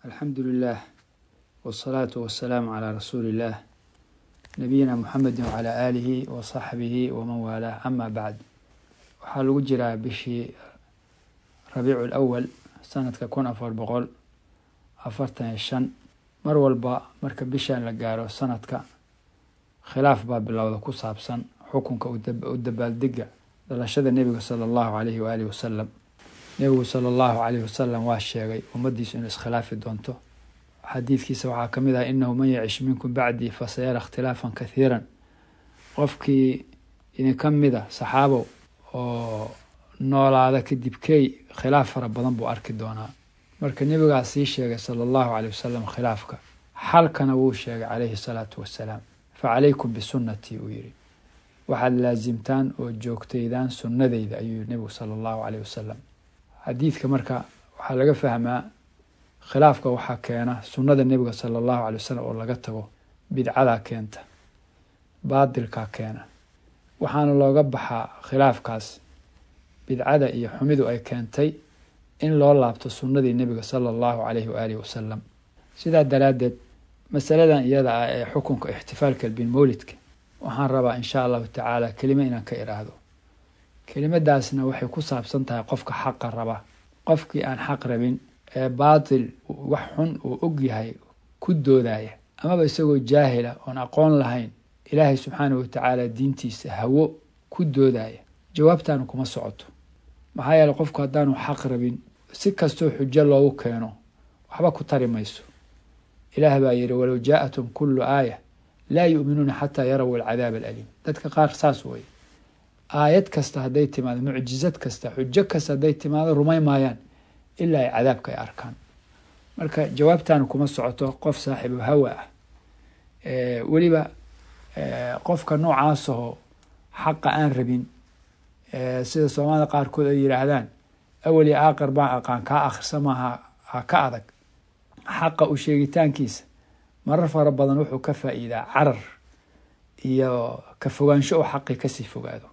alxamdu lilah wsalaatu wasalaamu calaa rasuuli illah nabiyina muxamedi wacalaa aalihi wa saxbihi waman waalaah ama bacd waxaa lagu jiraa bishii rabiicu lawal sanadka kun afar boqol afartan iyo shan mar walba marka bishan la gaaro sanadka khilaaf baa bilowda ku saabsan xukunka u dabaaldega dhalashada nebiga sala allahu alayhi waalihi wasalam nebigu sala allahu alayhi wasalam waa sheegay ummaddiisu inuu iskhilaafi doonto xadiidkiisa waxaa ka mid ah inahu man yacish minkum bacdii fasayara ikhtilaafan kathiiran qofkii idinka mida saxaabow oo noolaada kadib key khilaaf fara badan buu arki doonaa marka nebigaa sii sheegay sala allahu aleyh wasalam khilaafka xalkana wuu sheegay calayhi salaatu wassalaam fa calaykum bisunnatii uu yidhi waxaad laasimtaan oo joogtaydaan sunnadeyda ayuu yihi nebigu sala allahu aleyh wasalam xadiidka marka waxaa laga fahmaa khilaafka waxaa keena sunnada nebiga sala allahu alay wasalam oo laga tago bidcadaa keenta baadilkaa keena waxaana looga baxaa khilaafkaas bidcada iyo xumidu ay keentay in loo laabto sunnadii nebiga sala allahu alayhi waalihi wasalam sidaa daraaddeed masaladan iyada ah ee xukunka ixtifaalka bilmowlidka waxaan rabaa insha allahu tacaala kelimo inaan ka iraahdo kelimadaasna waxay ku saabsan tahay qofka xaqa raba qofkii aan xaq rabin ee baatil wax xun uu og yahay ku doodaya amaba isagoo jaahila oon aqoon lahayn ilaahay subxaanahu watacaala diintiisa hawo ku doodaya jawaabtaanu kuma socoto maxaa yeele qofku haddaanu xaq rabin si kastoo xujo loogu keeno waxba ku tari mayso ilaah baa yihi walow jaa-atum kullu aaya laa yu'minuuna xataa yaraw alcadaab alaliim dadka qaar saas wey aayad kasta hadday timaado mucjizad kasta xujo kasta hadday timaado rumay maayaan ilaa ay cadaabka ay arkaan marka jawaabtaanu kuma socoto qof saaxiibu hawa ah weliba qofka noocaasahoo xaqa aan rabin sida soomaalida qaarkood ay yidhaahdaan awel iyo aaqar baan aqaan kaa akhrisa maaha ha ka adag xaqa u sheegitaankiisa marar fara badan wuxuu ka faa-iidaa carar iyo ka fogaansho oo xaqii kasii fogaado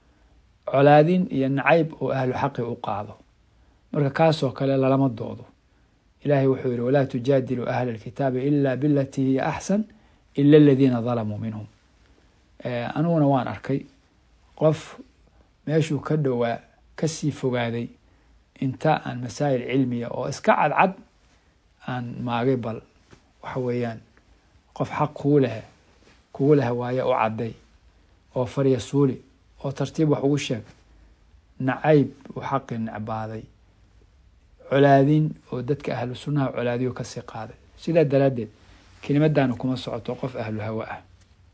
colaadin iyo nacayb oo ahlu xaqi u qaado marka kaasoo kale lalama doodo ilaahay wuxuu yihi walaa tujaadiluu ahla alkitaabi ila bilatii hiya axsan ila aladiina dalamuu minhum aniguna waan arkay qof meeshuu ka dhowaa kasii fogaaday inta aan masaa'il cilmiya oo iska cadcad aan maagay bal waxa weeyaan qof xaq kugu leh kugu leh waaye u cadday oo farya suuli oo tartiib wax ugu sheeg nacayb uu xaqii necbaaday colaadin oo dadka ahlu sunnaha colaadiyo kasii qaaday sidaa daraaddeed kelimadaanu kuma socoto qof ahlu hawa ah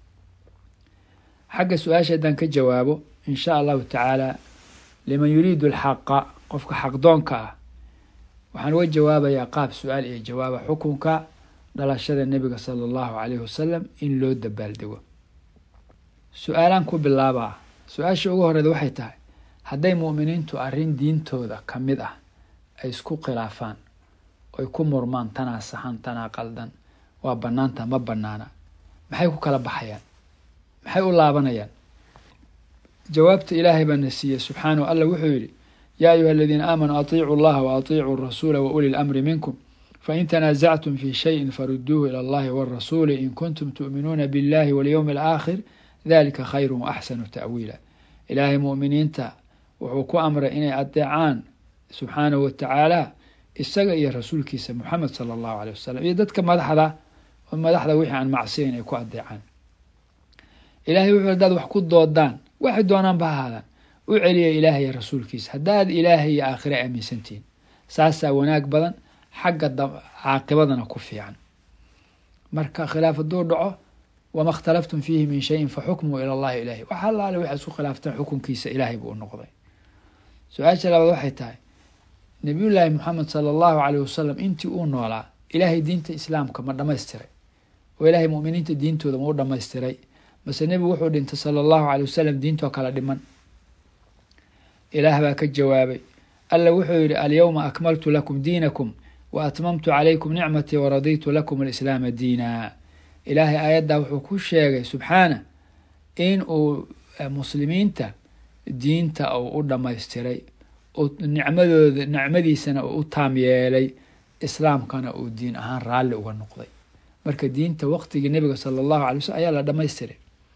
xagga su-aasha haddaan ka jawaabo in sha allahu tacaala liman yuriidu alxaqa qofka xaqdoonka ah waxaan uga jawaabayaa qaab su-aal iyo jawaaba xukunka dhalashada nebiga sala allahu calayhi wasalam in loo dabaaldego su-aalaan ku bilaabaa su-aasha ugu horeeda waxay tahay hadday mu'miniintu arrin diintooda ka mid ah ay isku khilaafaan oy ku murmaan tanaa saxan tanaa qaldan waa bannaanta ma bannaana maxay ku kala baxayaan maxay u laabanayaan jawaabta ilaahay baa na siiyey subxaanahu alla wuxuu yidhi yaa ayuha aladiina aamanuu atiicuu allaha wa atiicuu rasuula wa uli lamri minkum fain tanaasactum fi shayin faruduuhu ila allahi warasuuli in kuntum tu'minuuna biاllahi walyowmi alaakhir dalika khayru waaxsanu ta'wiila ilaahay mu'miniinta wuxuu ku amray inay adeecaan subxaanahu watacaala isaga iyo rasuulkiisa muxamed sala allahu aleyh wasalam iyo dadka madaxda oo madaxda wixii aan macsiyan ay ku adeecaan ilahay wuxuu hadaad wax ku doodaan waxay doonaan ba ahaadaan u celiya ilaahay iyo rasuulkiisa haddaad ilaahay iyo aakhira aaminsantihiin saasaa wanaag badan xagga caaqibadana ku fiican marka khilaaf hadduu dhaco wama اkhtalaftum fiihi min shayin faxukmuu ila allahi ilahi wax allaale waxay isku khilaaftaan xukunkiisa ilaahay buu u noqday su-aasha labaad waxay tahay nabiyullaahi moxamed sala allahu aleyh wasalam intii uu noolaa ilaahay diinta islaamka ma dhamaystiray oo ilaahay muminiinta diintooda ma u dhamaystiray mase nebigu wuxuu dhintay sala allahu aley wasalam diintoo kala dhiman ilaah baa ka jawaabay alla wuxuu yihi alyowma akmaltu lakum diinakum wa atmamtu calaykum nicmatii waraditu lakum alislaama diina ilaahay aayaddaa wuxuu ku sheegay subxaana in uu muslimiinta diinta uu u dhamaystiray nicmadooda nicmadiisana uu u taam yeelay islaamkana uu diin ahaan raalli uga noqday marka diinta waqtigii nebiga sala allahu alay waslm ayaa la dhamaystiray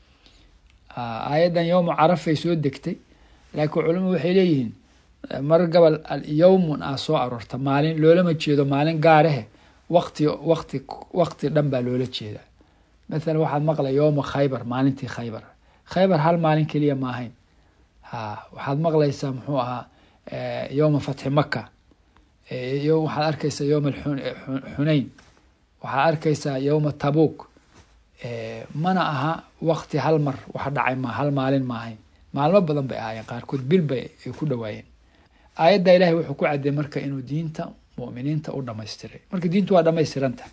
aayaddan yowma carafay soo degtay laakiin culamadu waxay leeyihiin mar gabal yowmun ah soo aroorta maalin loolama jeedo maalin gaarahe waqti waqti waqti dhan baa loola jeedaa mathalan waxaad maqlay yowma khaybar maalintii khaybar khaybar hal maalin keliya ma ahayn ha waxaad maqlaysaa muxuu ahaa yowma fatxi maka waxaad arkaysaa yowma xunayn waxaad arkaysaa yowma tabuuk mana aha waqti hal mar wax dhacay ma hal maalin ma ahayn maalmo badan bay ahaayeen qaarkood bil bay ay ku dhawaayeen aayadda ilahay wuxuu ku cadday marka inuu diinta mu'miniinta u dhamaystiray marka diintu waa dhamaystiranta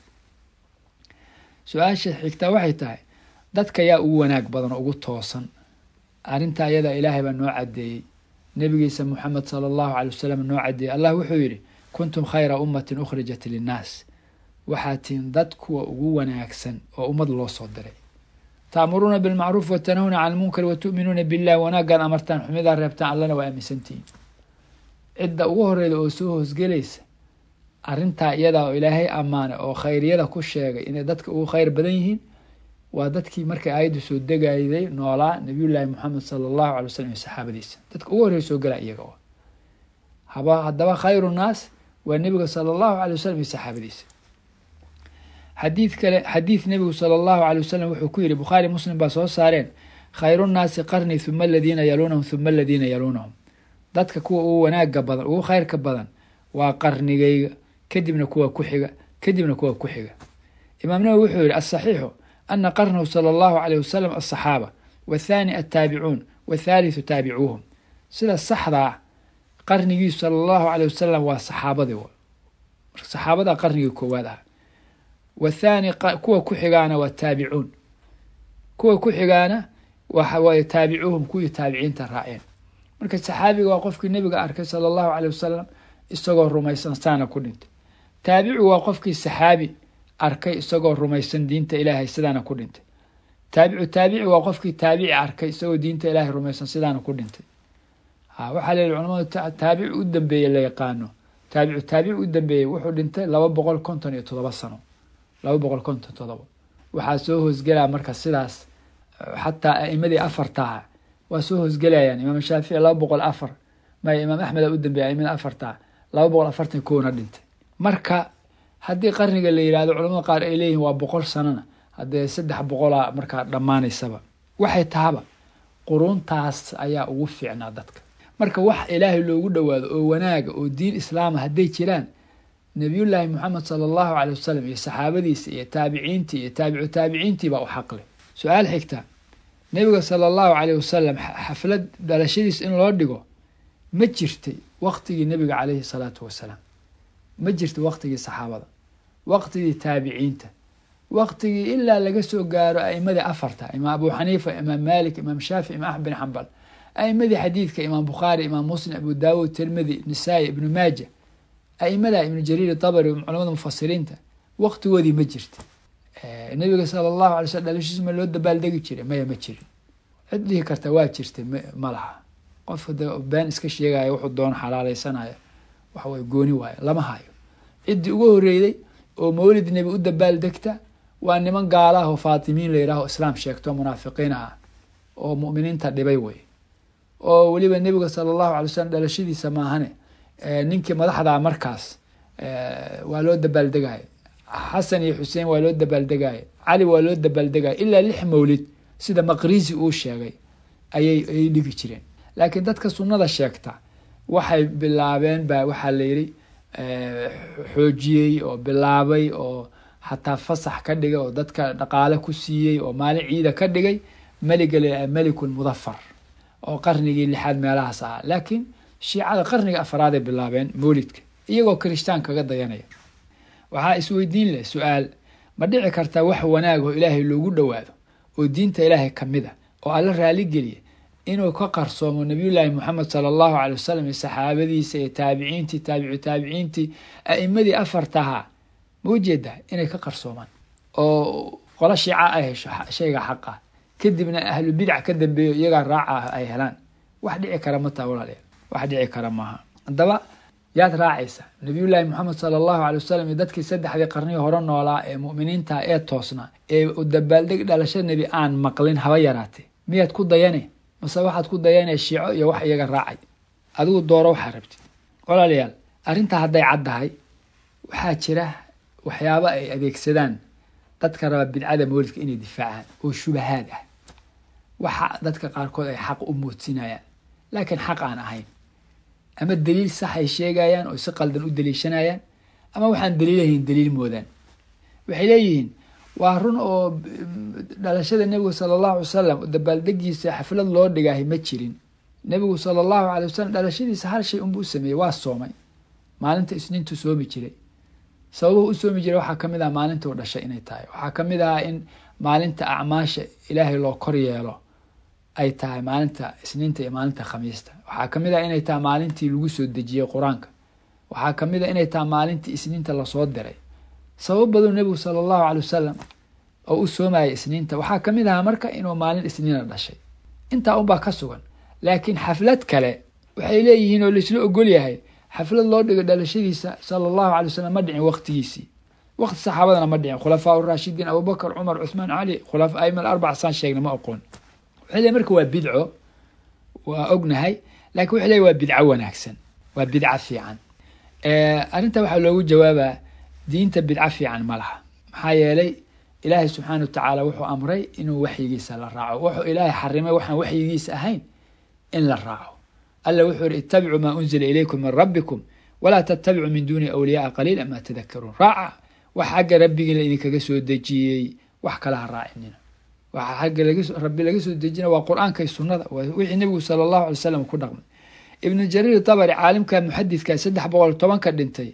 su-aasha xigtaa waxay tahay dadka yaa ugu wanaag badan oo ugu toosan arrinta ayada ilaahay baa noo caddeeyey nebigiisa moxamed sala allahu calay wasalam noo caddeeyey allah wuxuu yidhi kuntum khayra ummatin ukhrijat linnaas waxaa tihin dad kuwa ugu wanaagsan oo ummad loo soo diray taamuruuna bilmacruuf watanahuna cala lmunkar watu'minuuna billahi wanaaggaan amartaan xumidaa reebtaan allana waa aaminsantihiin cidda ugu horeyda oo soo hoosgelaysa arrintaa iyadaa oo ilaahay ammaanay oo khayriyada ku sheegay inay dadka ugu khayr badan yihiin waa dadkii markay aayaddu soo degayday noolaa nabiyullaahi moxamed sala allahu alay wasalam iyo saxaabadiisa dadka ugu horreya soo gala iyaga haba haddaba khayru naas waa nebiga sala allahu alay wasalam iyo saxaabadiisa xadiid kale xadiid nebigu sala allahu alay wasalam wuxuu ku yidhi bukhaari muslim baa soo saareen khayru nnaasi qarni huma aladiina yaluunahum huma aladiina yaluunahum dadka kuwa ugu wanaaga badan ugu khayrka badan waa qarnigayga kadibna kuwa ku xiga kadibna kuwa ku xiga imaam nawowi wuxuu yihi asaxiixu ana qarnahu sala allahu alayh wasalam asaxaaba wathani attaabicuun wathaalithu taabicuuhum sida saxdaa qarnigiisu sala allahu alayh wasalam waa saxaabadii marka saxaabadaa qarnigii koowaad ah wathani kuwa ku xigaana waa taabicuun kuwa ku xigaana waxa waaye taabicuuhum kuwii taabiciinta raaceen marka saxaabiga waa qofkii nebiga arkay sala allahu caleyh wasalam isagoo rumaysan saana ku dhintay taabicigu waa qofkii saxaabi arkay isagoo rumaysan diinta ilaahay sidaana ku dhintay taabicu taabici waa qofkii taabici arkay isagoo diinta ilaahay rumaysan sidaana ku dhintay ha waxaa la yihi culamadu taabici u dambeeye la yaqaano taabicu taabici u dambeeyey wuxuu dhintay laba boqol konton iyo todoba sano laba boqol konton todoba waxaa soo hoosgelaa marka sidaas xataa a'imadii afartaha waa soo hoosgelayaan imaam shaafici laba boqol afar maya imaam axmed a u dambeeya aimada afartaha laba boqol afartan kowna dhintay marka haddii qarniga la yihahdo culamada qaar ay leeyihin waa boqol sanona haddee saddex boqola markaa dhammaanaysaba waxay tahaba quruuntaas ayaa ugu fiicnaa dadka marka wax ilaahay loogu dhowaado oo wanaaga oo diin islaama hadday jiraan nabiyullaahi moxamed sala allahu caley wasalam iyo saxaabadiisa iyo taabiciintii iyo taabicu taabiciintii baa u xaqleh su-aal xigta nebiga sala allahu caleyh wasalam xaflad dhalashadiis in loo dhigo ma jirtay waqtigii nebiga caleyhi salaatu wasalaam ma jirtay waqtigii saxaabada waqtigii taabiciinta waqtigii ilaa laga soo gaaro a'imadii afarta imaam abu xaniifa imaam malik imaam shaafic imaam axmed bin xambal a'imadii xadiidka imaam bukhaari imaam muslim abu daawud tirmidi nisaa-i ibnu maaja a'imada ibnu jariir dabari culamada mufasiriinta waqtigoodii ma jirta nabiga sala allahu alay slm dhalashiis ma loo dabaaldegi jiray maya ma jirin cid dhihi karta waa jirtay ma laha qof de been iska sheegaya wuxuu doon xalaaleysanaya waxaway gooni waayo lama hayo ciddii ugu horreeyey oo mawlid nebi u dabaaldegta waa niman gaala ah oo faatimiin la yidhaho islaam sheegto munaafiqiin ah oo mu'miniinta dhibay wey oo weliba nebiga sala allahu alay slam dhalashadiisa maahane ninkii madaxdaa markaas waa loo dabaaldegaya xasan iyo xuseen waa loo dabaaldegaya cali waa loo dabaaldegaya ilaa lix mawlid sida maqrisi uu sheegay ayay ayay dhigi jireen laakiin dadka sunnada sheegta waxay bilaabeen ba waxaa la yidhi xoojiyey oo bilaabay oo xataa fasax ka dhigay oo dadka dhaqaale ku siiyey oo maalin ciida ka dhigay meliga la melikul mudafar oo qarnigii lixaad meelahaas ahaa laakiin shiicada qarniga afraaday bilaabeen mawlidka iyagoo kirishtaan kaga dayanaya waxaa isweydiin leh su-aal ma dhici kartaa wax wanaag oo ilaahay loogu dhowaado oo diinta ilaahay ka mid a oo alla raaligeliya inuu ka qarsoomo nabiyullaahi moxamed sala allahu caley wasalam iyo saxaabadiisa iyo taabiciintii taabicu taabiciintii a'imadii afartahaa ma ujeedaa inay ka qarsoomaan oo qolo shiica ay hesho shayga xaqa kadibna ahlu bidac ka dambeeyo iyagaa raaca ay helaan wax dhici kara ma taha walaalayaal wax dhici kara maaha haddaba yaad raacaysa nabiyullaahi moxamed sala allahu alay wasalam iyo dadkii saddexdii qarnihii hore noolaa ee mu'miniinta ee toosnaa ee dabaaldeg dhalasho nebi aan maqlin haba yaraatee miyaad ku dayane mase waxaad ku dayane shiico iyo wax iyaga raacay adigu dooro waxaa rabtid walaalayaal arrintaa hadday caddahay waxaa jira waxyaabo ay adeegsadaan dadka raba bidcada mawlidka inay difaacaan oo shubahaad ah waxa dadka qaarkood ay xaq u moodsinayaan laakiin xaq aan ahayn ama daliil sax ay sheegayaan oo si qaldan u daliishanayaan ama waxaan daliilahayn daliil moodaan waxay leeyihiin waa run oo dhalashada nebigu sala allahu alay wasalam dabaaldegiisa xaflad loo dhigaahay ma jirin nebigu sala allahu alay wasalam dhalashadiisa hal shay unbuu sameeyey waa soomay maalinta isniintu soomi jiray sababuhu u soomi jiray waxaa kamid ah maalintuu dhashay inay tahay waxaa kamid ah in maalinta acmaasha ilaahay loo kor yeelo ay tahay maalinta isniinta iyo maalinta khamiista waxaa kamid ah inay tahay maalintii lagu soo dejiyey qur-aanka waxaa kamid ah inay tahay maalintii isniinta lasoo diray sabab baduu nebigu sala allahu calay wasalam oo u soomayay isniinta waxaa kamid ahaa marka inuu maalin isniina dhashay intaa unbaa ka sugan laakiin xaflad kale waxay leeyihiin oo laisla ogol yahay xaflad loo dhigo dhalashadiisa sala allahu alay wasalam ma dhicin waqtigiisii waqti saxaabadana ma dhicin khulafaa urashidiin abubakar cumar cuthmaan cali khulafa aima alarbac saan sheegna ma oqoon waxay leeyihin marka waa bidco waa ognahay lakin waxay leeyihin waa bidco wanaagsan waa bidco fiican arrinta waxaa loogu jawaabaa diinta bidco fiican ma laha maxaa yeelay ilaahay subxaana watacaala wuxuu amray inuu waxyigiisa la raaco wuxuu ilaahay xarimay waxaan waxyigiisa ahayn in la raaco alla wuxuu yihi ittabicuu maa unzila ilaykum min rabbikum walaa tattabicuu min duuni awliyaaa qaliila maa tadakaruun raaca wax xagga rabbigiina idinkaga soo dejiyey wax kala ha raacinina waxa xagga rabbi laga soo dejina waa qur-aanka iyo sunnada wixii nebigu sala allahu alay slam ku dhaqmay ibnu jariir tabari caalimka muxadidka saddex boqol tobanka dhintay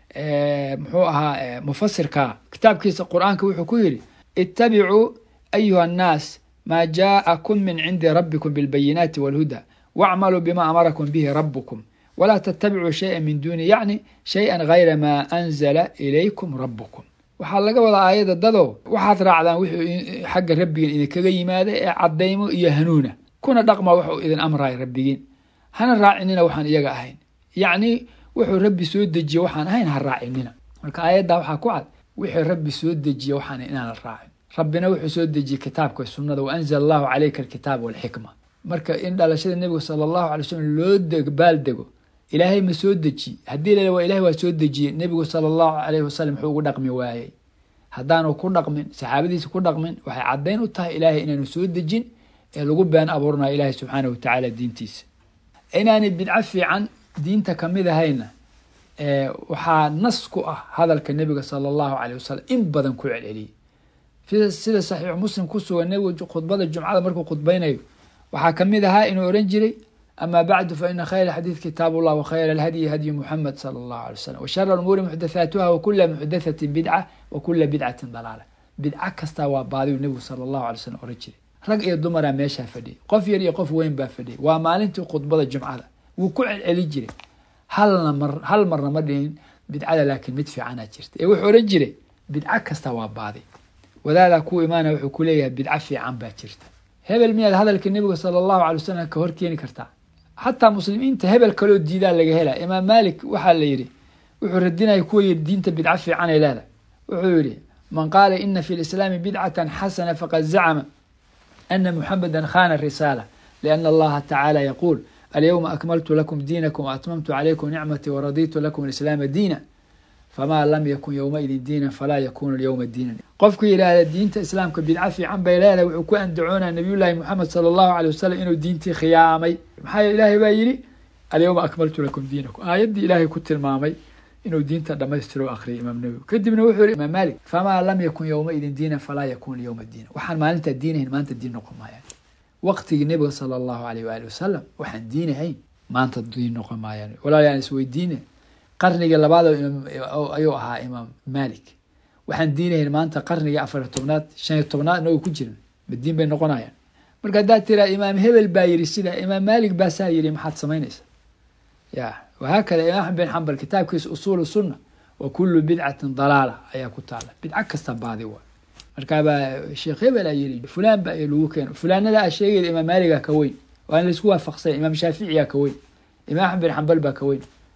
muxuu ahaa mufasirka kitaabkiisa qur-aanka wuxuu ku yidhi ittabicuu ayuha annaas maa jaa'akum min cindi rabbikum bilbayinaati walhuda wacmaluu bima amarakum bihi rabukum walaa tattabicuu shaya min duuni yacni shay-an gayra maa anzala ilaykum rabukum waxaa laga wadaa aayadda dadow waxaad raacdaan wixuu xagga rabbigiin idinkaga yimaada ee caddaymo iyo hanuuna kuna dhaqma wuxuu idin amraya rabbigiin hana raacinina waxaan iyaga ahayn yacni wuxuu rabbi soo dejiye waxaan ahayn ha raacinina marka aayaddaa waxaa ku cad wixii rabbi soo dejiye waxaan inaan la raacin rabbina wuxuu soo dejiyey kitaabka sunnada wa anzala allahu calayka alkitaaba walxikma marka in dhalashada nebiga sala allahu alay wasalam loo baal dego ilaahay ma soo dejiye haddii la waa ilahay waa soo dejiyey nebigu sala allahu alayhi wasalam muxuu ugu dhaqmi waayey haddaanu ku dhaqmin saxaabadiisa ku dhaqmin waxay caddayn u tahay ilaahay inaanu soo dejin ee lagu been abuurnayo ilaahay subxaana watacaala diintiisa inaanay bidco fiican diinta kamid ahayna waxaa nas ku ah hadalka nebiga sala allahu aleyh wasalam in badan ku celceliyey sida saxiixu muslim ku sugan nebigu khudbada jumcada markuu khudbaynayo waxaa kamid ahaa inuu oran jiray ama bacdu fa ina khayra xadiid kitaab ullah wakhayra alhadyi hadyu muxamed sala allahu alay wasalam washara umuuri muxdathaatuha wakula muxdathatin bidca wa kula bidcatin dalaala bidco kastaa waa baadiyu nebigu sala allahu alay slam oran jiray rag iyo dumaraa meeshaa fadhiyay qof yar iyo qof weyn baa fadhiyay waa maalintii khudbada jumcada wuu ku celceli jiray halna mar hal marna ma dhihin bidcada laakiin mid fiicanaa jirta ee wuxuu oran jiray bidco kasta waa baadi wadaadaa ku imaanaya wuxuu ku leeyahay bidco fiican baa jirta hebel miyaad hadalka nebiga sala allahu alay wasalam ka hor keeni kartaa xataa muslimiinta hebel kaloo diidaa laga hela imaam malik waxaa la yidhi wuxuu radinaya kuwa yidhi diinta bidco fiican ay leedahay wuxuu yidhi man qaala ina fi lislaami bidcatan xasana faqad zacma ana muxameda khana risaala liana allaha tacaala yaquul alyawma akmaltu lakum diinakum waatmamtu calaykum nicmatii waraditu lakum alislaama diina famaa lam yakun yowmaidin diinan falaa yakunu lyowma diinan qofku yidhaahda diinta islaamka bidco fiican bay leedahay wuxuu ku andacoonaya nabiyullaahi moxamed sala allahu alay wasalam inuu diintii khiyaamay maxaa yeele ilaahay baa yidhi alyawma akmaltu lakum diinakum aayaddii ilaahay ku tilmaamay inuu diinta dhamaystiro akhriyay imaam nawowi kadibna wuxuu yihi imaam malik famaa lam yakun yowmaidin diinan falaa yakunu lyowma diinan waxaan maalintaa diinahayn maanta diin noqon maayaan waqtigii nebiga sala allahu aleyh waali wasalam waxaan diinahayn maanta diin noqon maayaan walaalayaan isweydiine qarnigii labaad ayuu ahaa imaam malik waxaan diinahayn maanta qarnigii afariy tobnaad shan iyo tobnaad inagu ku jirin ma diin bay noqonayaan marka haddaad tiraa imaam hebel baa yidhi sida imaam malik baasaa yidhi maxaad samaynaysa ya wahaakada imaam axmed bin xambal kitaabkiisa usuulu sunna wa kulu bidcatin dalaala ayaa ku taala bidco kasta baadi waa markaabaa sheekh hebel a yidhi fulaan baa lagu keeno fulaanada a sheegayda imaam maaliga ka weyn waa in laisku waafaqsanya imaam shaaficiyaa ka weyn imaam axmed bin xambal baa ka weyn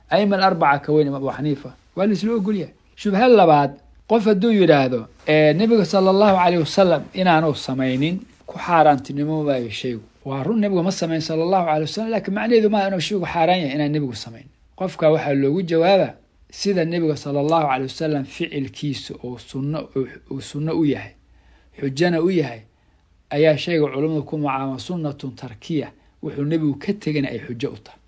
aima alarbaca ka weyn imaam abu xaniifa waa laisla ogolyahay shubha labaad qof hadduu yidhaahdo nebiga sala allahu caleyh wasalam inaanu samaynin ku xaaraantinimoobayo shaygu waa run nebiga ma samayn sala allahu caley wasalam lakiin macnaheedu maaha inuu shaygu xaaraan yahay inaan nebigu samayn qofka waxaa loogu jawaaba sida nebiga sala allahu caley wasalam ficilkiisa oo sunno uu sunno u yahay xujana u yahay ayaa shayga culummadu ku macaama sunnatun tarkiya wuxuu nebigu ka tegana ay xujo u tahay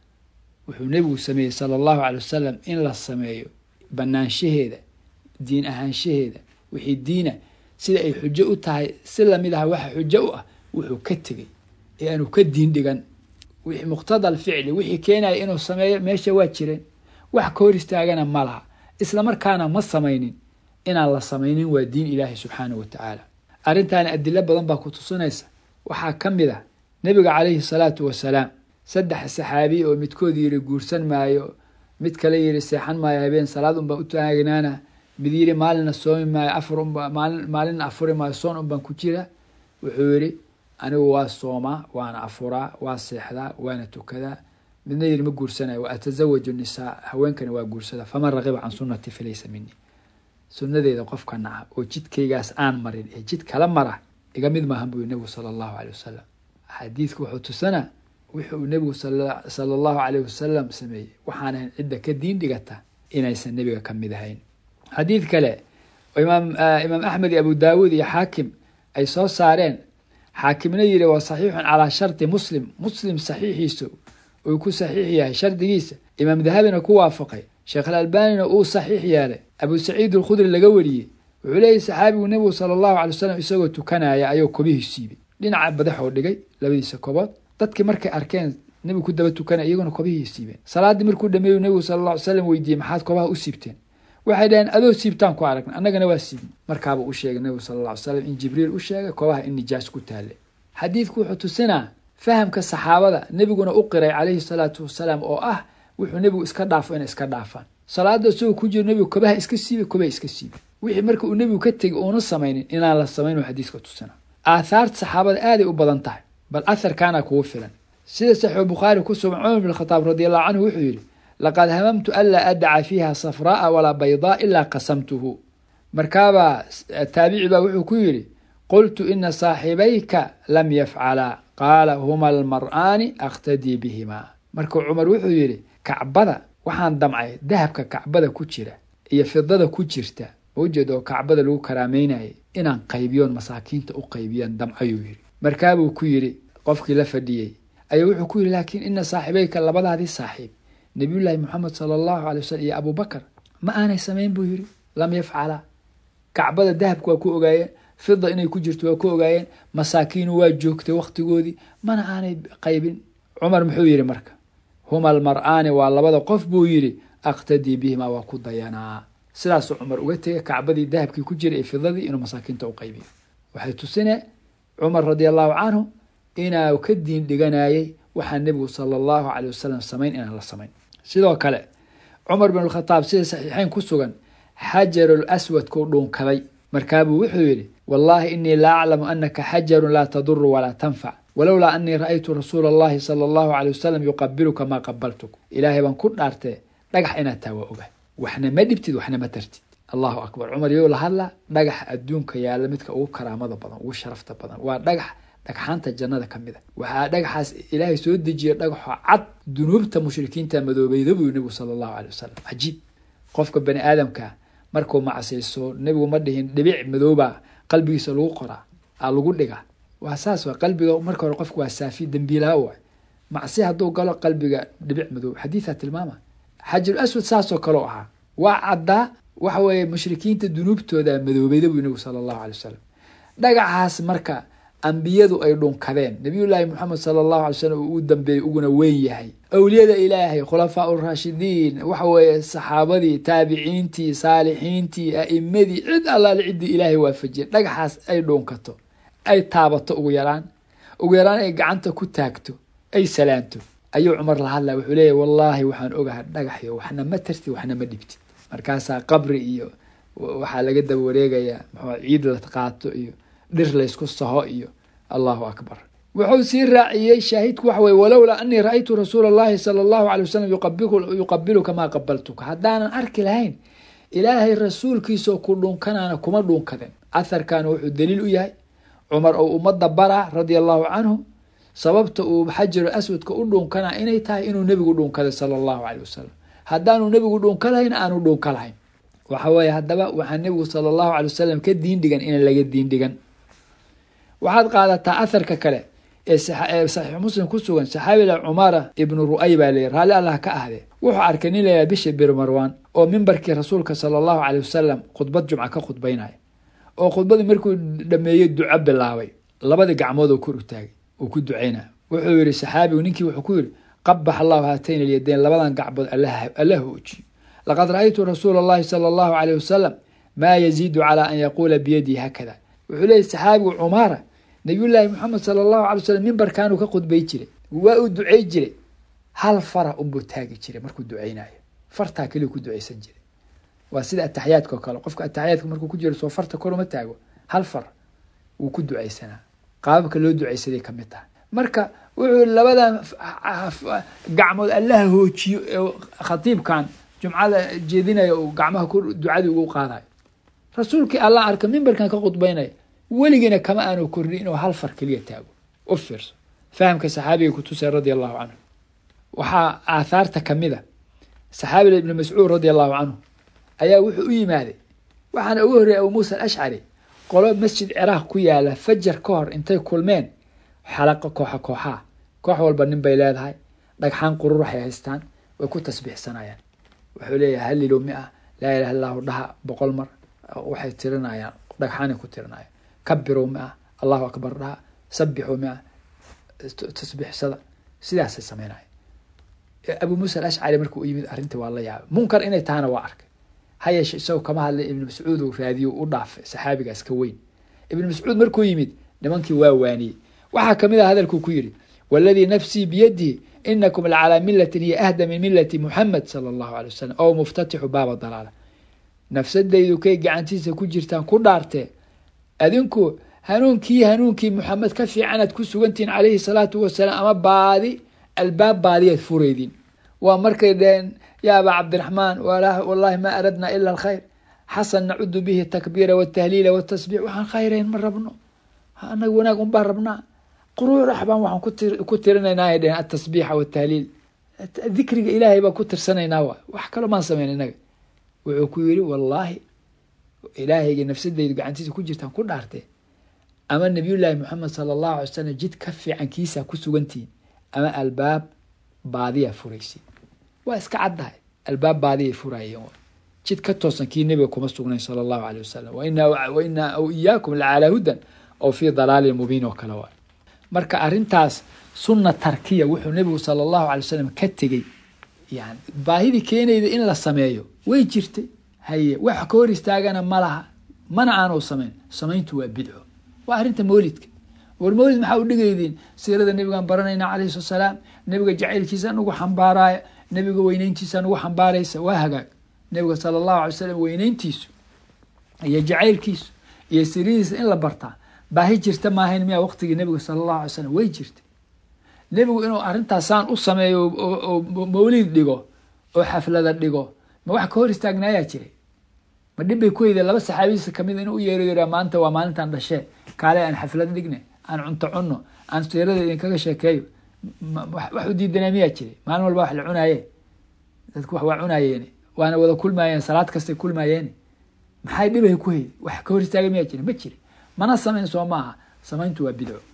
wuxuu nebigu sameeyey sala allahu caley wasalam in la sameeyo banaanshaheeda diin ahaanshaheeda wixii diina sida ay xujo u tahay si lamid aha waxa xujo u ah wuxuu ka tegey ee aanu ka diin dhigan wixii muqtada alficli wixii keenaya inuu sameeyo meesha waa jireen wax ka hor istaagana ma laha isla markaana ma samaynin inaan la samaynin waa diin ilaahi subxaanahu wa tacaala arrintaani adilo badan baa ku tusinaysa waxaa ka mid ah nebiga calayhi salaatu wasalaam saddex saxaabi oo midkood yiri guursan maayo mid kale yiri seexan maayo habeen salaad unbaan u taagnaana mid yiri maalina soomi maayo afar unba maali maalina afuri maayo soon unbaan ku jira wuxuu yidhi anigu waa soomaa waana afuraa waa seexdaa waana tukadaa midna yiri ma guursanayo wa atasawaju nisaa haweenkani waa guursada faman raqiba can sunnati falaysa minii sunnadeeda qofka naca oo jidkaygaas aan marin ee jid kala mara iga mid maahan buu nebigu sala allahu caley wasalam xadiidka wuxuu tusanaa wuxuu nebigu sala allahu caleyh wasalam sameeyey waxaan ahayn cidda ka diin dhigata inaysan nebiga ka mid ahayn xadiid kale imaam imaam axmed iyo abu daawuud iyo xaakim ay soo saareen xaakimna yiri waa saxiixun calaa shardi muslim muslim saxiixiisu uu ku saxiix yahay shardigiisa imaam dahabina ku waafaqay sheekh alalbanina uu saxiix yeelay abu saciid alkhudri laga wariyey wuxuu leeyahy saxaabigu nebigu sala allahu calay wasalam isagoo tukanaya ayuu kobihii siibay dhinaca badaxoo dhigay labadiisa kobood dadkii markay arkeen nebigu ku daba tukanaya iyaguna kobihii siibeen salaaddii markuu dhameeyu nebigu sala alla ly slam weydiiyey maxaad kobaha u siibteen waxay dhaheen adoo siibtaan ku aragna annagana waa siibin markaabuu u sheegay nebigu sala alla ly slam in jibriil u sheegay kobaha in nijaas ku taale xadiidku wuxuu tusinaa fahamka saxaabada nebiguna u qiray calayhi salaatu wasalaam oo ah wuxuu nebigu iska dhaafo inay iska dhaafaan salaada isagoo ku jiro nebigu kobaha iska siibay kobaha iska siibay wixii marka uu nebigu ka tegay uuna samaynin inaan la samayn oo xadiiska tusina aathaarta saxaabada aaday u badan tahay bal atharkaana kugu filan sida saxiixu bukhaari ku sugan cumar bin khataab radi allahu canhu wuxuu yidhi laqad hamamtu anlaa adaca fiiha safraaa walaa baydaa ilaa qasamtuhu markaabaa taabici baa wuxuu ku yidhi qultu ina saaxibayka lam yafcalaa qaala huma almar'aani akhtadii bihimaa marka cumar wuxuu yidhi kacbada waxaan damcay dahabka kacbada ku jira iyo fidada ku jirta mawjeed oo kacbada lagu karaameynayay inaan qaybiyoon masaakiinta u qaybiyaan damcayuu yidhi markaabuu ku yidhi qofkii la fadhiyey ayuu wuxuu ku yidhi laakiin ina saaxibayka labadaadii saaxiib nabiyullaahi moxamed sala allahu alay wasalam iyo abubakar ma aanay samayn buu yidhi lam yafcalaa kacbada dahabka waa ku ogaayeen fida inay ku jirto waa ku ogaayeen masaakiinu waa joogtay wakhtigoodii mana aanay qaybin cumar muxuu yidhi marka huma almar'aani waa labada qof buu yidhi aqtadii bihimaa waa ku dayanaa sidaasuu cumar uga tegay kacbadii dahabkii ku jiray ee fidadii inuu masaakiinta u qaybiyo waxay tusine cumar radi allahu canhu inaa ka diin dhiganayay waxaa nebigu sala allahu caley wasalam samayn inaan la samayn sidoo kale cumar bin alkhataab sida saxiixeyn ku sugan xajarul aswadkuu dhuunkaday markaabuu wuxuu yidhi wallaahi inii laa aclamu anaka xajarun laa taduru walaa tanfac walowlaa anii ra'aytu rasuula allahi sala allahu caley wasalam yuqabiluka maa qabaltuk ilaahay baan ku dhaartee dhagax inaad taa waa oga waxna ma dhibtid waxna ma tartid allahu akbar cumar iyou la hadla dhagaxa adduunka yaalla midka ugu karaamada badan ugu sharafta badan waa dhagax dhagxaanta jannada ka mid a waxaa dhagaxaas ilaahay soo dejiya dhagaxo cad dunuubta mushrikiinta madoobeyda buu nebigu sala allahu caley wasalam cajiib qofka bani aadamka markuu macsayso nebigu ma dhihin dhibic madooba qalbigiisa lagu qoraa aa lagu dhiga waa saas waa qalbiga marka hore qofka waa saafi dembiilaa waay macsi hadduu galo qalbiga dhibic madoob xadiisaa tilmaama xajarul aswad saasoo kaleo ahaa waa caddaa waxa weeye mushrikiinta dunuubtooda madoobeyda buu nebigu sala allahu alay wasalam dhagaxaas marka ambiyadu ay dhunkadeen nabiyullaahi moxamed sala allahu alay slam uu u dambeeyey uguna weyn yahay awliyada ilaahay khulafaa uraashidiin waxa weeye saxaabadii taabiciintii saalixiintii a'imadii cid allaale ciddii ilaahay waafajiyay dhagaxaas ay dhuunkato ay taabato ugu yaraan ugu yaraan ay gacanta ku taagto ay salaanto ayuu cumar la hadlaya wuxuu leeyahy wallaahi waxaan ogahay dhagaxyo waxna ma tartid waxna ma dhibtid markaasaa qabri iyo waxaa laga daba wareegayaa muxuu ciid la qaato iyo dhir laysku saho iyo allahu akbar wuxuu sii raaciyey shaahidku waxa weye walowlaa anii ra-aytu rasuula allahi sala allahu alay wasalam yuqabiluka maa qabaltuka haddaanan arki lahayn ilaahay rasuulkiisao ku dhunkanaana kuma dhunkadin atharkan wuxuu daliil u yahay cumar oo ummadda baraa radia allahu canhu sababta uu xajaru aswadka u dhunkanaa inay tahay inuu nebigu dhunkaday sala allahu caleyh wasalam haddaanu nebigu dhunka lahayn aanu dhunka lahayn waxa weeye haddaba waxaa nebigu sala allahu calay wasalam ka diin dhigan inaan laga diin dhigan waxaad qaadataa atharka kale ee saxiix muslim ku sugan saxaabiga cumara ibnu ru'ay baa leeyahy raalli allah ka ahde wuxuu arkay nin layaha bisha bir marwan oo mimbarkii rasuulka sala allahu caleyh wasalam khudbad jumca ka khudbaynaya oo khudbadii markuu dhameeyey duco bilaabay labadii gacmood oo kor u taagay uu ku ducaynaya wuxuu yihi saxaabigu ninkii wuxuu ku yihi qabax allahu haatayn alyadayn labadan gacbood alla hoojiyo laqad ra-aytu rasuula allahi sala allahu caleyh wasalam maa yaziidu calaa an yaquula biyadii haakada wuxuu leeyay saxaabigu cumaara nabiyullaahi moxamed sala allahu alay slam mimbarkaanuu ka khudbay jiray waa uu ducey jiray hal fara unbuu taagi jiray markuu duceynayo fartaa keliu ku duceysan jiray waa sida ataxiyaadka oo kale qofka ataxiyaadka markuu ku jiro soo farta kor uma taago hal far wuu ku duceysanaa qaababka loo duceysaday kamid tahay marka wuxuu labadan gacmood allaha hoojiyo ee khatiibkan jumcada jeedinaya uu gacmaha ducadii ugu qaadayo rasuulkii allah arka mimbarkan ka khudbaynaya weligiina kama aanu kordhin inuu hal far keliya taago u fiirso fahamka saxaabiga kutusay radia allahu canhu waxaa aathaarta kamid a saxaabiga ibni mascuud radia allahu canhu ayaa wuxuu u yimaaday waxaana ugu horreeyay abu muusa alashcari qolo masjid ciraaq ku yaala fajar ka hor intay kulmeen xalaqa kooxa kooxaa koox walba nin bay leedahay dhagxaan qurur waxay haystaan way ku tasbiixsanayaan wuxuu leeyahay halilow mi ah laa ilaha illahu dhaha boqol mar waxay tirinayaan dhagxaanay ku tirinayaan kabirow mi ah allahu akbar dhaha sabixow mi ah tasbiixsada sidaasay sameynaya abu muusa alashcari markuu u yimid arrintii waa la yaabay munkar inay tahana waa arkay ha yeeshe isagoo kama hadlay ibnu mascuud uu raadiyo u dhaafay saxaabigaas ka weyn ibnu mascuud markuu yimid nimankii waa waaniyey waxaa kamid ah hadalkuu ku yidhi waladii nafsii biyadihi inakum lacalaa milatin hiya ahda min milati muxamed sala allahu alay wasalam ow muftatixu baaba dalaala nafsadaydu kay gacantiisa ku jirtaan ku dhaartee adinku hanuunkii hanuunkii muxamed ka fiicanaad ku sugantihiin calayhi salaatu wasalaam ama baadi albaab baadiyaad furaydiin waa markay dheheen ya aba cabdiraxmaan wallahi ma aradna ila alkhayr xasan nacudu bihi takbiira watahliila watasbiix waxaan khayrayn ma rabno anaga wanaag un baan rabnaa quruurax baan waxaan ku tirinaynaa ay dheheen atasbiixa watahliil dikriga ilaahay baan ku tirsanaynaa wa wax kaloo maan sameyn inaga wuxuu ku yidhi wallaahi ilaahayga nafsadeydu gacantiisa ku jirtaan ku dhaartee ama nabiyullaahi moxamed sala allahu alay salam jid ka fiican kiisaa ku sugantihiin ama albaab baadiyaa furaysi waa iska caddahay albaab baadiyay furaayeen jid ka toosan kii nebiga kuma sugnayn sala allahu aleyh wasalam wa inaa aw iyaakum lacalaa hudan oo fii dalaalin mubiin oo kale waay marka arrintaas sunna tarkiya wuxuu nebigu sala allahu alay wasalam ka tegey yani baahidii keenayda in la sameeyo way jirtay haye wax ka hor istaagana ma laha mana aanu samayn samayntu waa bidco waa arrinta mawlidka war mawlid maxaa u dhigaydiin siirada nebigaan baranayna calayhi salatu salaam nebiga jacaylkiisa nugu xambaaraaya nebiga weyneyntiisa nugu xambaaraysa waa hagaag nebiga sala allahu alay slam weyneyntiisu iyo jacaylkiisu iyo siradiisa in la bartaa baahi jirta maahayn miyaa waqtigii nebiga sala allahu alay slam way jirtay nebigu inuu arrintaasaan u sameeyo oo mawlid dhigo oo xaflada dhigo ma wax ka hor istaagnaayaa jiray ma dhib bay ku heydeen laba saxaabadiisa kamid inuu u yeero yara maanta waa maalintan dhashee kaale aan xaflad dhigne aan cunto cunno aan siirada idinkaga sheekeeyo wax u diidanaa miyaa jiray maalin walba wax la cunaaye dadku wax waa cunaayeen waana wada kulmaayeen salaad kastay kulmaayeen maxay dhibay ku heyday wax ka hor istaaga miyaa jira ma jira mana samayn soo maaha samayntu waa bidco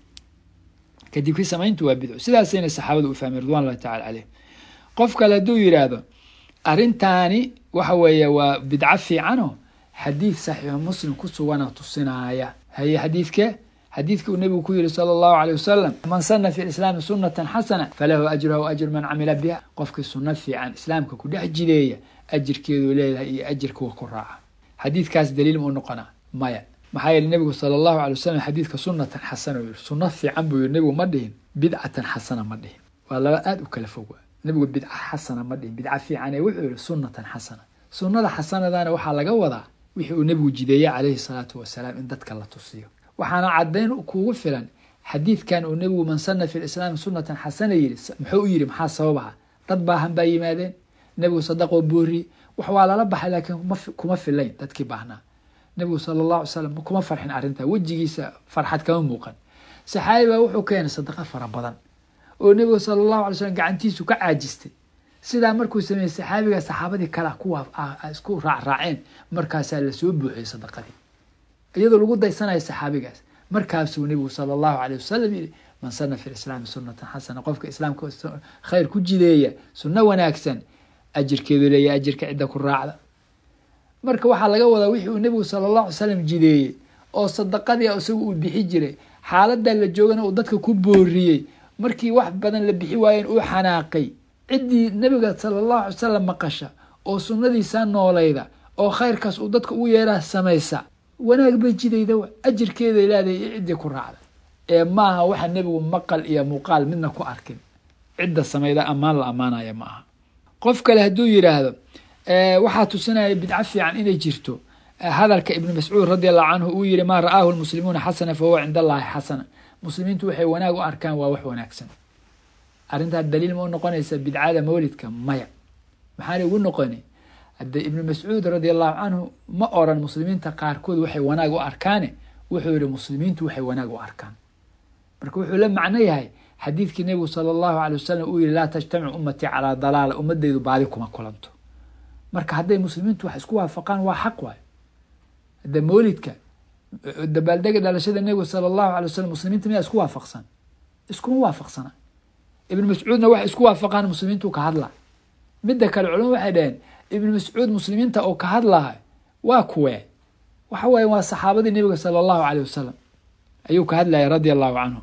kadibkii samayntu waa bidco sidaasayna saxaabadu u fahmeen ridwan allahi tacala caleyh qof kale hadduu yidhaahdo arrintaani waxa weeye waa bidco fiicano xadiid saxiixu muslim ku sugana tusinaaya haye xadiidke xadiidka uu nebigu ku yihi sala allahu aleyh wasalam man sana fi lislaami sunatan xasana falahu ajruha wa ajru man camila biha qofkii sunno fiican islaamka ku dhex jideeya ajirkeeduu leedahay iyo ajirkuwa ku raaca xadiidkaas daliil muu noqonaa maya maxaa yeele nebigu sala allahu alay wasalam xadiidka sunatan xasana yiri sunno fiican buu yiri nebigu ma dhihin bidcatan xasana ma dhihin waa laba aada u kala fog nebigu bidca xasana ma dhihin bidca fiican ee wuxuu yihi sunatan xasana sunnada xasanadana waxaa laga wadaa wixii uu nebigu jideeye calayhi salaatu wasalaam in dadka la tusiyo waxaana caddayn kuugu filan xadiidkan uu nebigu man sana fi lislaami sunatan xasana yiri muxuu u yiri maxaa sababaha dad baahan baa yimaadeen nebigu sadaqoo booriyey wax waa lala baxay laakiin kuma filayn dadkii baahnaa nebigu sala allahu alay slam kuma farxin arrintaa wejigiisa farxad kama muuqan saxaabi baa wuxuu keenay sadaqa fara badan oo nebigu sala allahu alay slam gacantiisu ka caajistay sidaa markuu sameeyey saxaabiga saxaabadii kale kuwa isku raacraaceen markaasaa lasoo buuxiyey sadaqadii iyadoo lagu daysanayo saxaabigaas markaasuu nebigu sala allahu aleyh wasalam yihi man sana fi lislaami sunatan xasana qofka islaamka khayr ku jideeya sunno wanaagsan ajirkeedu leeya ajirka cidda ku raacda marka waxaa laga wadaa wixii uu nebigu sala allahu alay slam jideeyey oo sadaqadii isagu uu bixi jiray xaaladaa la joogana uu dadka ku booriyey markii wax badan la bixi waayeen uu xanaaqay ciddii nebiga sala allahu alay salam maqasha oo sunnadiisaa noolayda oo khayrkaas uu dadka ugu yeeraa samaysa wanaag bay jidayda ajirkeeday leedahay iyo ciddii ku raacda ee maaha waxa nebigu maqal iyo muuqaal midna ku arkin cidda samayda ammaan la ammaanaya ma aha qof kale hadduu yidhaahdo waxaa tusinaya bidco fiican inay jirto hadalka ibnu mascuud radi allahu canhu uu yihi maa ra'aahu lmuslimuuna xasana fa huwa cinda allahi xasana muslimiintu waxay wanaag u arkaan waa wax wanaagsan arrintaa daliil ma u noqonaysa bidcada mawlidka maya maxaana ugu noqoni hadde ibnu mascuud radi allahu canhu ma oran muslimiinta qaarkood waxay wanaag u arkaane wuxuu yihi muslimiintu waxay wanaag u arkaan marka wuxuu la macno yahay xadiidkii nebigu sala allahu alay wasalam uu yihi laa tajtamicu ummatii calaa dalaala ummadeydu baadi kuma kulanto marka hadday muslimiintu wax isku waafaqaan waa xaq waayo hadda mawlidka dabaaldega dhalashada nebigu sala allahu alay wasalam muslimiinta miyaa isku waafaqsan iskuma waafaqsana ibnu mascuudna waxay isku waafaqaan muslimiintu ka hadla midda kale culama waxay dhaheen ibnu mascuud muslimiinta oo ka hadlaha waa kuwee waxa waye waa saxaabadii nebiga sala allahu aleyh wasalam ayuu ka hadlaya radia allahu canhu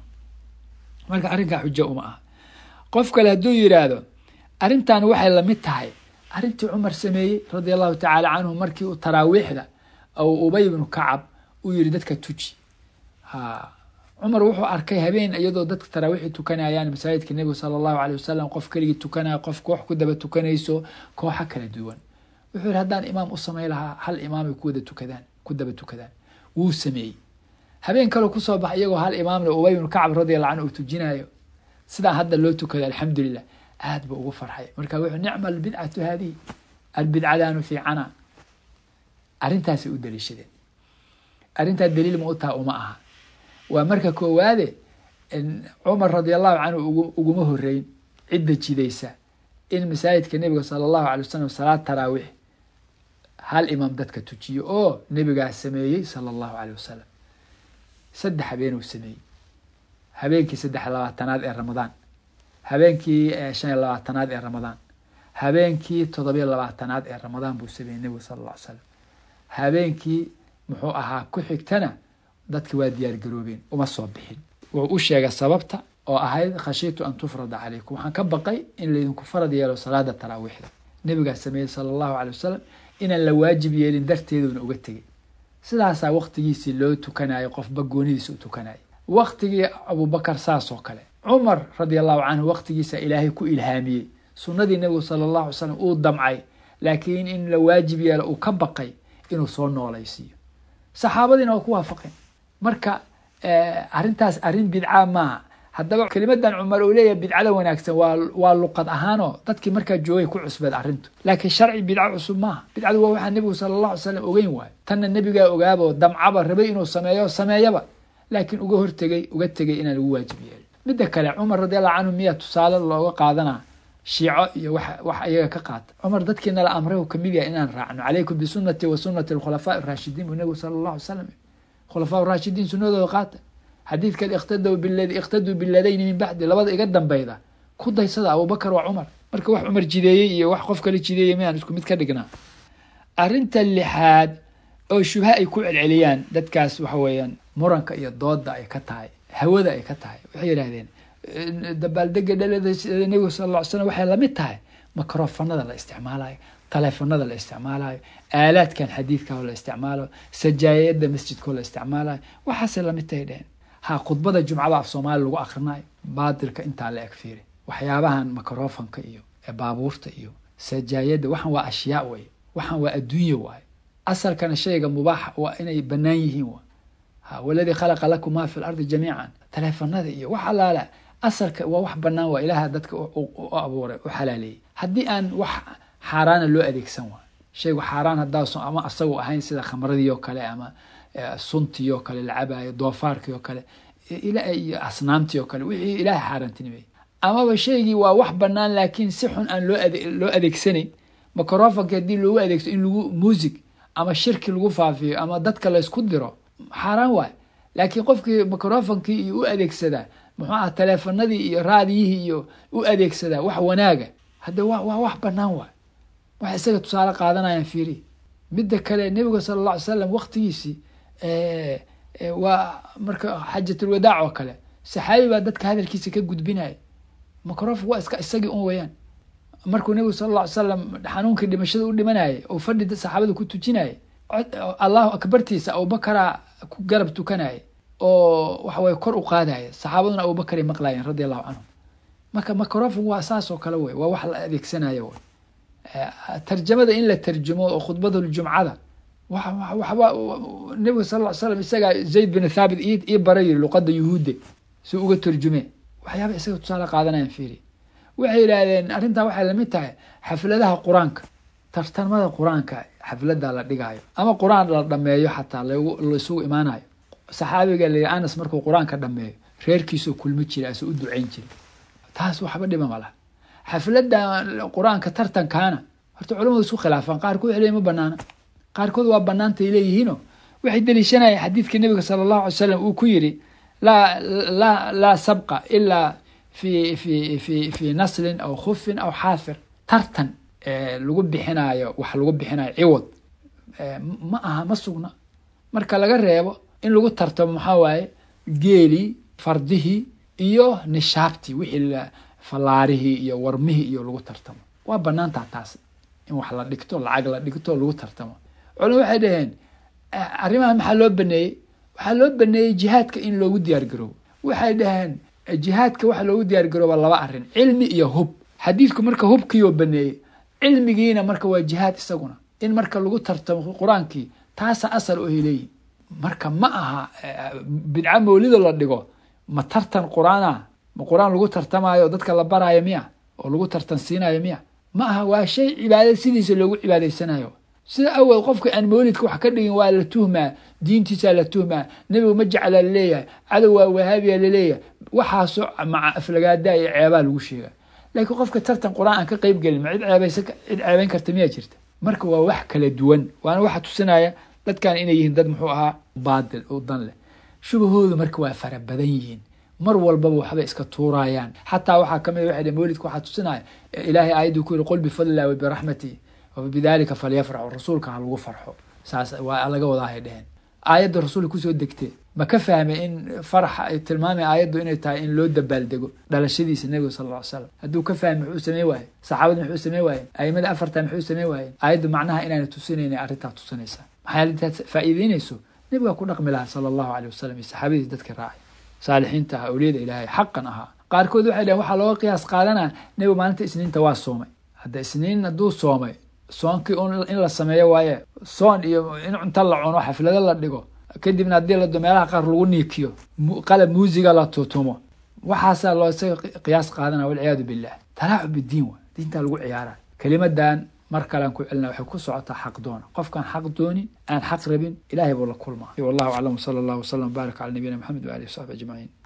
marka arrinkaa xujo uma ah qof kale hadduu yidhaahdo arrintan waxay lamid tahay arrintii cumar sameeyey radia allahu tacaala canhu markii uu taraawiixda ou ubay ibnu kacab uu yihi dadka tuji ha cumar wuxuu arkay habeen iyadoo dadka taraawiixi tukanayaan masaajidka nebiga sala allahu aleyh wasalam qof keligii tukanaya qof koox ku daba tukanayso kooxo kala duwan wuxuu yihi haddaan imaam u samay lahaa hal imaamay kuwada tukadaan ku daba tukadaan wuu sameeyey habeen kaloo kusoo baxa iyagoo hal imaamle ubay ibnu kacab radiallahu canhu uu tujinayo sidaa hadda loo tukada alxamdulilah aad buu ugu farxay marka wuxuu nicma albidcatu haadihi albidcadaanu fiicana arrintaasay u daliishadeen arrintaa daliil ma u taha uma aha waa marka koowaade cumar radi allahu canhu uguma horeyn cidda jidaysa in masaajidka nebiga sala allahu alay wasalam salaad taraawiix hal imaam dadka tujiyo oo nebigaa sameeyey sala allahu aleyh wasalam saddex habeenuu sameeyey habeenkii saddex labaatanaad ee ramadaan habeenkii shan iyo labaatanaad ee ramadaan habeenkii toddobiyo labaatanaad ee ramadaan buu sameeyey nebigu sala alla ly slam habeenkii muxuu ahaa ku xigtana dadki waa diyaar garoobeen uma soo bixin wuxuu u sheegay sababta oo ahayd khashiitu an tufrada calaykum waxaan ka baqay in laydinku farad yeelo salaada taraawiixda nebigaa sameeyey sala allahu alay wasalam inaan la waajib yeelin darteeduna uga tegay sidaasaa waktigiisii loo tukanayo qofba goonidiisa u tukanayo waktigii abubakar saas oo kale cumar radi allahu canhu waktigiisa ilaahay ku ilhaamiyey sunnadii nebigu sala allahu alay slam uu damcay laakiin in la waajib yeelo uu ka baqay inuu soo noolaysiiyo saxaabadiina waa ku waafaqeen marka arrintaas arrin bidca maaha haddaba kelimadan cumar uu leeyahay bidcada wanaagsan waa waa luqad ahaanoo dadkii markaa joogay ku cusbeed arrintu laakiin sharci bidco cusub maaha bidcadu waa waxaa nebigu sala allah alay slam ogeyn waayo tanna nebigaa ogaabo damcaba rabay inuu sameeyo sameeyaba laakiin uga hortegay uga tegay inaan lagu waajib yeelin midda kale cumar radi allahu canhu miyaa tusaale looga qaadanaa shiico iyo wax wax iyaga ka qaata cumar dadkii nala amray uu kamid yahay inaan raacno calaykum bisunati wa sunati alkhulafaa raashidiin buu nebigu sala allahu alay slam khulafaa raashidiin sunadooda qaata xadiidkan iqtadw bilad iqtaduu biladayni min bacdi labada iga dambeyda ku daysada abubakar waa cumar marka wax cumar jideeyey iyo wax qof kale jideeyey mayaan isku mid ka dhignaa arrinta lixaad oo shubha ay ku celceliyaan dadkaas waxa weeyaan muranka iyo dooda ay ka tahay hawada ay ka tahay waxay yidhahdeen dabaaldega dhalada nebiga sal lla ly slam waxay lamid tahay microfonada la isticmaalayo taleefonada la isticmaalayo aalaadkan xadiidka la isticmaalayo sajaayada masjidkao la isticmaalayo waxaasay lamid tahay dheheen ha khudbada jumcada af soomaali lagu akrinayo baatilka intaa la eg fiiri waxyaabahan microfonka iyo baabuurta iyo sajaayada waxan waa ashyaa wey waxan waa adduunya waaye asalkana shayga mubaaxa waa inay banaan yihiin wa waladii khalaqa lakum maa fi lardi jamiican taleefanada iyo wax allaala asalka waa wax banaan waa ilaaha dadka u abuuray u xalaaleeyey haddii aan wax xaaraana loo adeegsan waa shaygu xaaraan haddaaso ama asagu ahayn sida khamradii oo kale ama suntii oo kale lacabayo doofaarkii oo kale iyo asnaamtii oo kale wixii ilaahay xaaraantinimey amaba shaygii waa wax banaan laakiin si xun aan loo loo adeegsanayn microfonki haddii loogu adeegso in lagu music ama shirki lagu faafiyo ama dadka laysku diro xaaraan waay laakiin qofkii microfonkii iyo u adeegsadaa muxuu aha taleefanadii iyo raadiyihii iyo u adeegsadaa wax wanaaga hadda wa waa wax banaan waay wax isaga tusaale qaadanayaan fiiri midda kale nebiga sala alla alay salam waktigiisii waa marka xajatulwadaac oo kale saxaabi baa dadka hadalkiisa ka gudbinaya microfon waa iska isagii un weyaan markuu nebigu sala alla ly salam xanuunkii dhimashada u dhimanayay oo fadhi saxaabada ku tujinaya allahu akbartiisa abubakaraa ku garab tukanaya oo waxaweye kor u qaadaya saxaabaduna abubakaray maqlaayeen radi allahu canhum marka microfon waa saas oo kale wey waa wax la adeegsanaya wey tarjamada in la tarjumo oo khudbatuljumcada waxba nebiga sal ll ly slam isagaa zayd bin thaabit ii bara yiri luqada yuhuudde si uga turjume waxyaaba isaga tusaale qaadanayan fiiri waxay yidhaahdeen arrintaa waxay lamid tahay xafladaha qur-aanka tartamada qur-aanka xaflada la dhigaayo ama qur-aan la dhameeyo xataa laisugu imaanayo saxaabiga la anas markuu qur-aanka dhameeyo reerkiisoo kulmi jira asoo u duceyn jira taas waxba dhiba ma laha xaflada qur-aanka tartankaana horta culamadu isku khilaafaan qaarkood waxay leeyihin ma banaana qaarkood waa banaantay leeyihiino waxay deliishanayeen xadiidkii nabiga sala allahu alay slam uu ku yiri laa laa laa sabqa ilaa fi fi fi fi naslin aw khufin aw xaafir tartan lagu bixinaayo wax lagu bixinayo ciwad ma aha ma sugna marka laga reebo in lagu tartamo maxaa waaye geelii fardihii iyo nishaabtii wixii fallaarihii iyo warmihii iyo lagu tartamo waa banaantaa taas in wax la dhigto lacag la dhigto lagu tartamo culama waxay dhaheen arrimaha maxaa loo baneeyey waxaa loo baneeyey jihaadka in loogu diyaar garoobo waxay dhaheen jihaadka waxa loogu diyaar garooba laba arrin cilmi iyo hub xadiidku marka hubkiioo baneeyey cilmigiina marka waa jihaad isaguna in marka lagu tartamo qur-aankii taasa asal oo heleeyihin marka ma aha bidca mawlido la dhigo ma tartan qur-aana ma qur-aan lagu tartamaayo dadka la baraayo miya oo lagu tartan siinayo miya ma aha waa shay cibaadad sidiisa loogu cibaadaysanayo sida awel qofka aan mawlidka wax ka dhigin waa la tuhmaa diintiisaa la tuhmaa nebigu ma jeclaa laleeyahay cadow waa wahaabiya laleeyahay waxaasoo maca aflagaada iyo ceebaa lagu sheega laakiin qofka tartan qur-aan aan ka qeyb gelin ma cid ceebaysa cid ceebeyn karta miyaa jirta marka waa wax kala duwan waana waxa tusinaya dadkan inay yihiin dad muxuu ahaa baadil oo dan leh shubahoodu marka waa fara badan yihiin mar walbaba waxbay iska tuurayaan xataa waxaa kamid a waxay mawlidka waxaa tusinaya ilaahay aayadduu ku yiri qul bifadlillahi wabiraxmatihi wabidalika falyafraxu rasuulka ha lagu farxo saas waa laga wadaahay dheheen aayadda rasuulka kusoo degtee ma ka fahmay in faraxa ay tilmaamay aayaddu inay tahay in loo dabaaldego dhalashadiisa nebiga sala alla ly slam hadduu ka fahmay muxuu samey waaye saxaabadu muxuu samey waayeen aimada afarta muxuu samey waayeen aayaddu macnaha inaana tusinayna arrintaa tusinaysaa maxay arrintaas faa'iideynayso nebigaa ku dhaqmi lahaa sala allahu aleyh wasalam iyo saxaabadiis dadka raacay saalixiinta ahaa awliyada ilaahay xaqan ahaa qaarkood waxay dhaheen waxaa looga qiyaas qaadanaa nebigu maalinta isniinta waa soomay hadda isniin hadduu soomay soonkii in la sameeyo waaye soon iyo in cunto la cuno xaflado la dhigo kadibna haddii lado meelaha qaar lagu niikiyo qalab muusiga la tutumo waxaasaa loo isaga qiyaas qaadana walciyaadu billah talaacub bidiin wa diintaa lagu ciyaara kelimadan mar kalean ku celina waxay ku socotaa xaq doona qofkaan xaq doonin aan xaq rabin ilahay buu la kulmaa wallahu aclam sala allahu wasalam wbaarak cala nabiyina maxamed waalihi wasaxbi ajmaciin